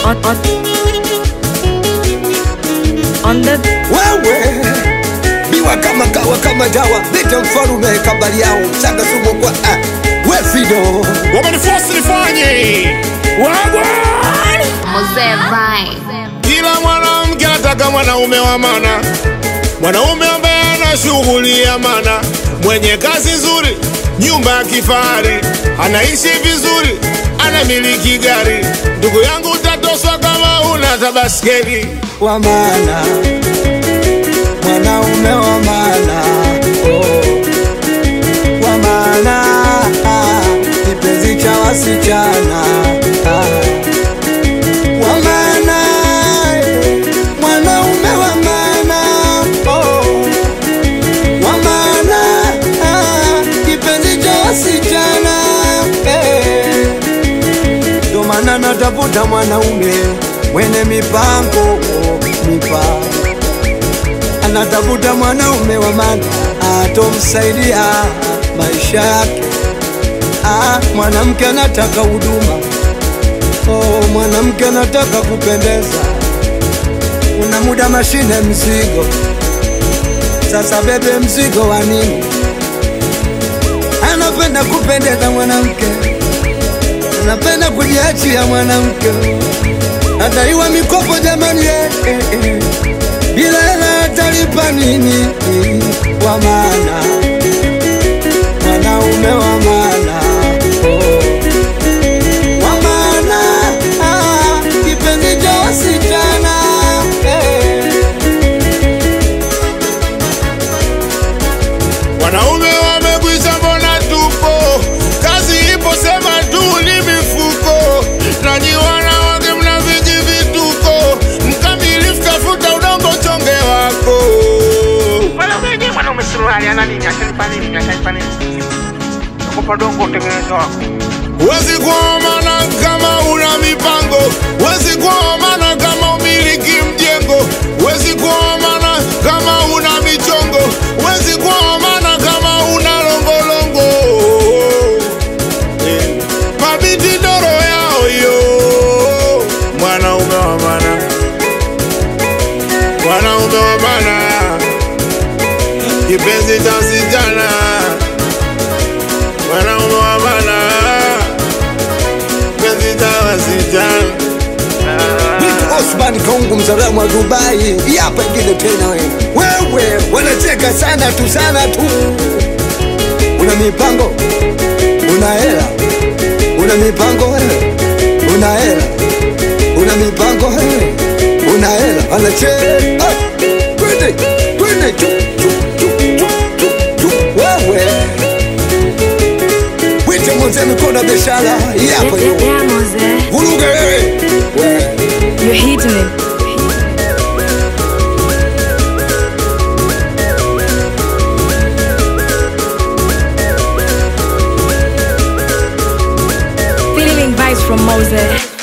on, on, on the wewe biwa kama kawa kama dawa leta mfalume kabali yao mchanga sumu kwa ah. we fido wamenifosi nifanye wagwan Mzee Vai. kila mwanamke anataka mwanaume wa mana mwanaume ambaye ana shughuli ya mana mwenye kazi nzuri nyumba ya kifahari anaishi vizuri anamiliki gari ndugu yangu utatoswa kama una tabaskeli wa maana mwanaume wa maana oh. wa maana ah. kipenzi cha wasichana ah. wa maana eh. mwanaume wa maana oh. wa maana ah. kipenzi cha wasichana eh. ndo maana natafuta mwanaume mwenye mipango mipango anatafuta mwanaume wa maana atomsaidia maisha yake ah, mwanamke anataka huduma oh, mwanamke anataka kupendeza una muda mashine mzigo sasa bebe mzigo wa nini anapenda kupendeza mwanamke anapenda kujiachia mwanamke adaiwa mikopo jamani eh, eh, eh. bila hela atalipa nini wa maana mwanaume wa maana oh. wa maana ah, kipenzi cha wasichana eh. wanaume wamekwisha mbona tupo kazi ipo sema tu ni mifuko nanyi wanawake mna viji vituko mkamilifu tafuta udongo chonge wako Mwanaume mwanaume suruali ana nini? Atanipa nini? Atanipa nini? Nakupa dongo utengeneze wako. Wezi kuomana kama una mipango, wezi kuomana kama umiliki mjengo, wezi kuomana kama una michongo, wezi kuomana kama una longolongo. Eh, Mabiti doro yao yo, mwanaume wa maana, mwanaume wa maana, kipenzi cha sijana, mwanaume wa maana kipenzi cha wasichana. Vitu Osman Kongo mzalamu wa Dubai, Hii hapa ingine tena we. Wewe wanacheka sana tu sana tu. Una mipango, una hela, una mipango wewe, una hela, una mipango wewe, una hela, anacheka. Ah, Twende, twende, chu, chu, chu, chu, chu, chu. Wewe wite mzee mikono ya biashara, hii hapa yeah, yo. yeah, Mose. Vuruge wewe. Wewe. You're hitting it. Feeling vibes from Mose.